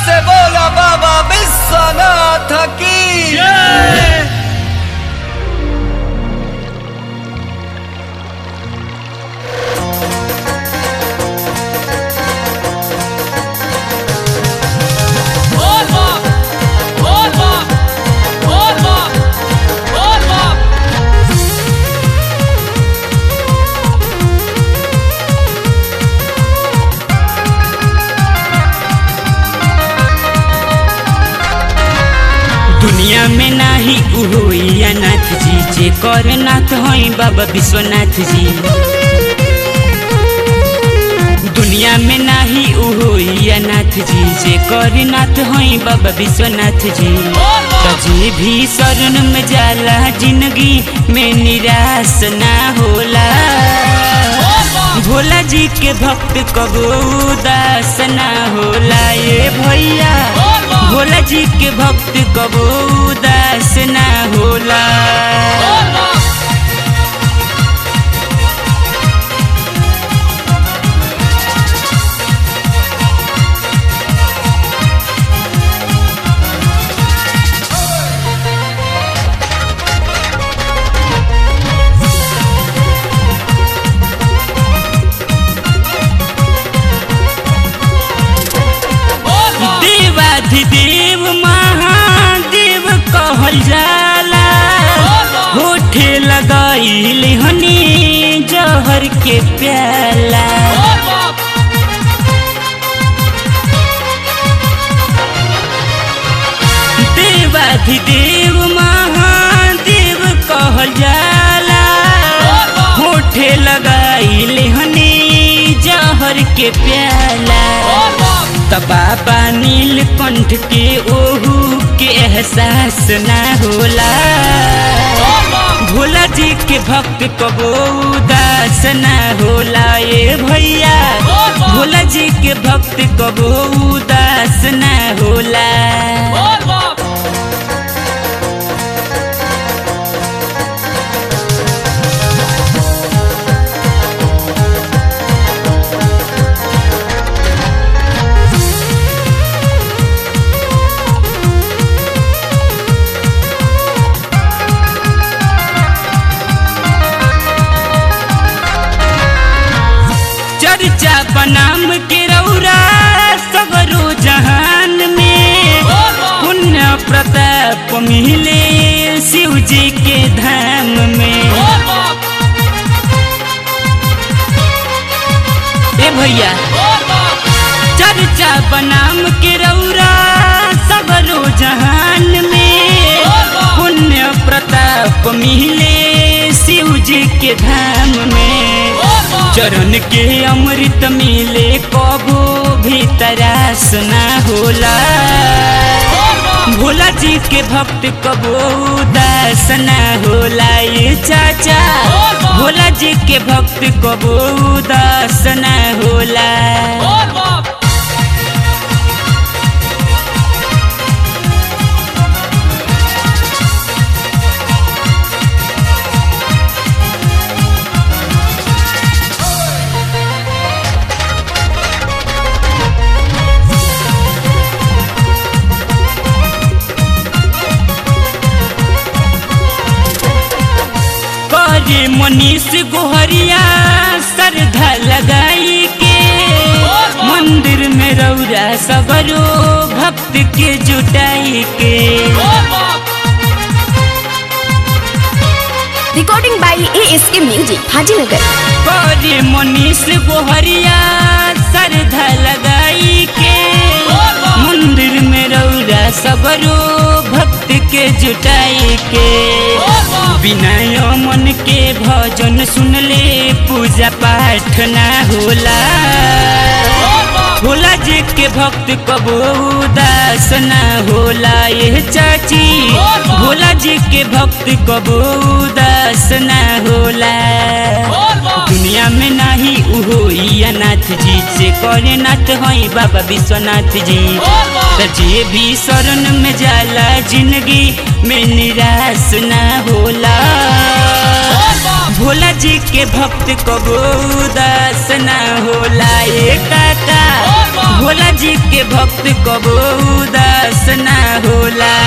से बोला बाबा विश्वनाथ की बोल बाप बोल बाप बोल बाप बोल बाप दुनिया में नाही उहोइया नाथ जी जे कर नाथ हई बाबा विश्वनाथ जी दुनिया में नाही उहोइया नाथ जी जे कर नाथ हई बाबा विश्वनाथ जी तो जे भी शरण में जाला जिंदगी में निराश ना होला भोला जी के भक्त कबो उदास ना होला ये भैया भोला जी के भक्त कबो उदास ना होला बोल बाप बोल बाप देवाधिदेव महादेव कहल जाला होठे लगाइल हनी जहर के प्याला बोल बाप देवाधिदेव महादेव कहल जाला होठे लगाइल हनी जहर के प्याला बोल बाप तबाबा नीलकंठ के ओहू के एहसास ना होला भोला जी के भक्त कबो उदास ना होला ये भैया भोला जी के भक्त कबो उदास ना होला बोल बाप चर्चा बनाम के रौरा सगरो जहान में पुण्य प्रताप मिले शिव जी के धाम में बोल बाप ए भैया बोल बाप चर्चा बनाम के रौरा सगरो जहान में पुण्य प्रताप मिले शिव जी के धाम में चरण के अमृत मिले कबो भी तरास ना होला भोला जी के भक्त कबो उदास ना होला ये चाचा भोला जी के भक्त कबो उदास ना होला बोल बाप करे मनीष गोहरिया श्रद्धा लगाई के मंदिर में रौरा सगरो भक्त के जुटाई के बोल बाप Recording by ASK Music, Hajinagar. करे मनीष गोहरिया श्रद्धा लगाई के मंदिर में रौरा सगरो भक्त के जुटाई के विनय मन के भजन सुनले पूजा पाठ ना होला भोला जी के भक्त कबो उदास ना होला ये चाची भोला जी के भक्त कबो उदास ना होला दुनिया में नाही उहो इया नाथ जी से करे नाथ हई बाबा विश्वनाथ जी त जे भी शरण में जाला जिंदगी में निराश ना होला भोला जी के भक्त कबो उदास ना होला ये काका बाप भोला जी के भक्त कबो उदास ना होला